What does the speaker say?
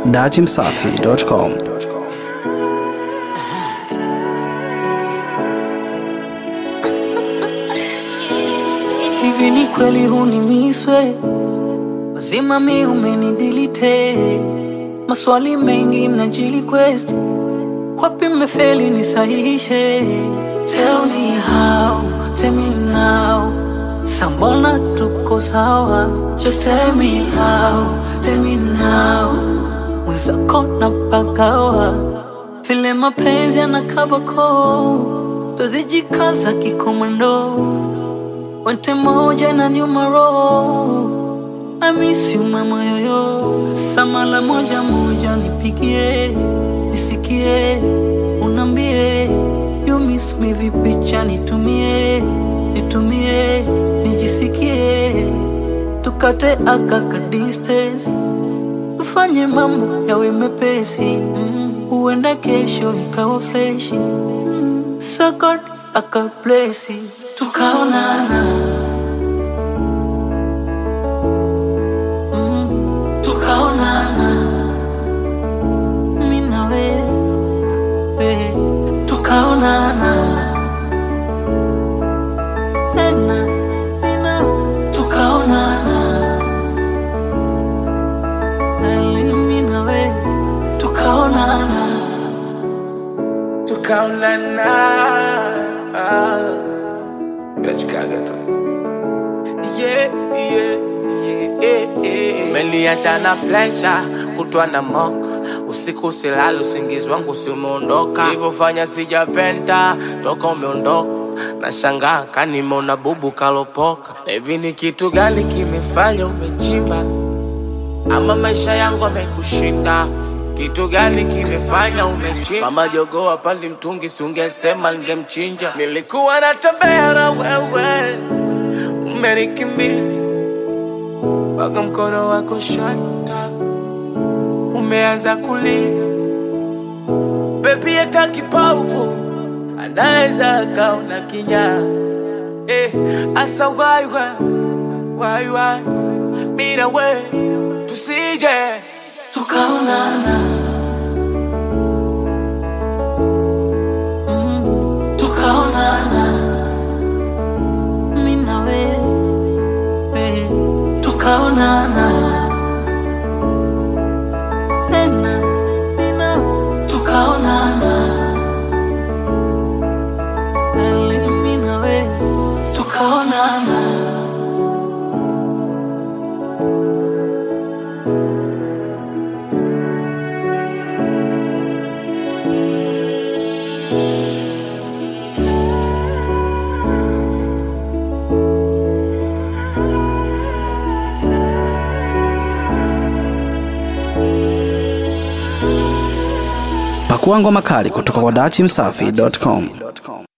datimsafi.com. Hivi ni kweli hunimiswe mazima mi umenidilite maswali mengi na jili quest wapi mmefeli nisahihishe tell me how tell me now sambona tuko sawa just tell me how tell me now mwenzako na pagawa vile mapenzi yanakabako tozijikaza kikomando Wente moja na nyuma roho I miss you mama yoyo Samala moja moja nipigie Nisikie Unambie You miss me vipicha nitumie Nitumie Nijisikie Tukate akaka distance Tufanye mambo yawe mepesi mm. Huenda kesho ikawa freshi mm. So God akablesi tukaonana mm, tukaonana mi na wewe tukaonana tena mi na tukaonana Ali, mi na wewe tukaonana tukaonana nachikaga tu yeah, yeah, yeah, yeah. Umeniacha na presha kutwa na moka usiku silali usingizi wangu si umeondoka ilivyofanya sijapenda toka umeondoka na shangaa kanimona bubu kalopoka na hivi ni kitu gani kimefanya umechimba ama maisha yangu amekushinda kitu gani kimefanya umechimba mama jogoo apandi mtungi siungesema ningemchinja nilikuwa natembea na wewe umenikimbia mpaka mkono wako shata umeanza kulia bebi hata kipofu anaweza akaona kinyaa eh, asa waiwa waiwa mina we tusije tukaonana Mm, tukaonana mi na wewe tukaonana tena mi na tukaonana Ali, mi na wewe tukaonana Pakua ngoma kali kutoka kwa datimsafi.com.